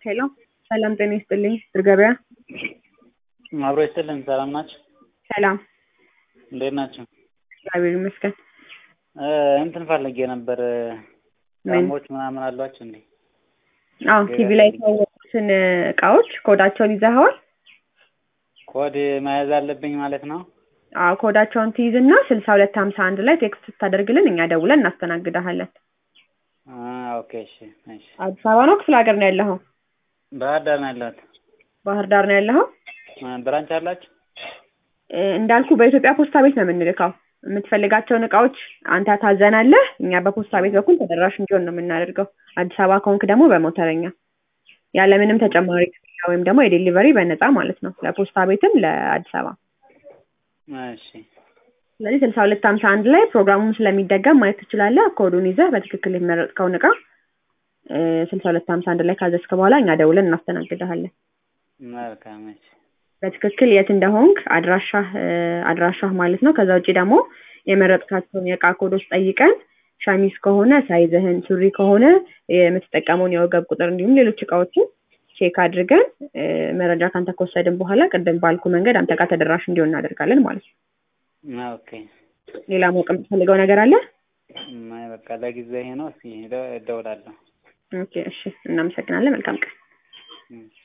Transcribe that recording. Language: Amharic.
ሄሎ ሰላም ጤና ይስጥልኝ ድር ገበያ አብሮ ይስጥልን። ሰላም ናቸው? ሰላም እንዴት ናቸው? እግዚአብሔር ይመስገን እ እንትን ፈልጌ ነበር ምን? ጫማዎች ምናምን አሏቸው እንዴ? አዎ ቲቪ ላይ የተዋወቁትን እቃዎች ኮዳቸውን ይዘኸዋል ኮድ መያዝ አለብኝ ማለት ነው? አዎ ኮዳቸውን ትይዝና ስልሳ ሁለት ሀምሳ አንድ ላይ ቴክስት ስታደርግልን እኛ ደውለን እናስተናግድሃለን አ ኦኬ እሺ እሺ። አዲስ አበባ ነው ክፍለ ሀገር ነው ያለኸው ባህር ዳር ነው ያለሁት። ባህር ዳር ነው ያለኸው አ ብራንች አላችሁ? እ እንዳልኩ በኢትዮጵያ ፖስታ ቤት ነው የምንልከው የምትፈልጋቸውን እቃዎች አንተ ታዘናለህ እኛ በፖስታ ቤት በኩል ተደራሽ እንዲሆን ነው የምናደርገው አዲስ አበባ ከሆንክ ደግሞ በሞተረኛ ያለምንም ተጨማሪ ክፍያ ወይም ደግሞ የዴሊቨሪ በነፃ ማለት ነው ለፖስታ ቤትም ለአዲስ አበባ እሺ ስለዚህ ስልሳ ሁለት ሀምሳ አንድ ላይ ፕሮግራሙን ስለሚደገም ማየት ትችላለህ ኮዱን ይዘህ በትክክል የመረጥከውን እቃ ስልሳ ሁለት ሀምሳ አንድ ላይ ካዘዝክ በኋላ እኛ ደውለን እናስተናግድሃለን መልካም እሺ በትክክል የት እንደሆንክ አድራሻህ እ አድራሻህ ማለት ነው ከዛ ውጭ ደግሞ የመረጥካቸውን የእቃ ኮዶች ጠይቀን ሸሚዝ ከሆነ ሳይዝህን ሱሪ ከሆነ የምትጠቀመውን የወገብ ቁጥር እንዲሁም ሌሎች እቃዎችን ቼክ አድርገን እ መረጃ ካንተ ከወሰድን በኋላ ቅድም ባልኩ መንገድ አንተ ጋር ተደራሽ እንዲሆን እናደርጋለን ማለት ነው ኦኬ ሌላ ማወቅ የምትፈልገው ነገር አለ አይ በቃ ለጊዜው ይሄ ነው። እስኪ እደውላለሁ። ኦኬ እሺ እናመሰግናለን መልካም ቀን እሺ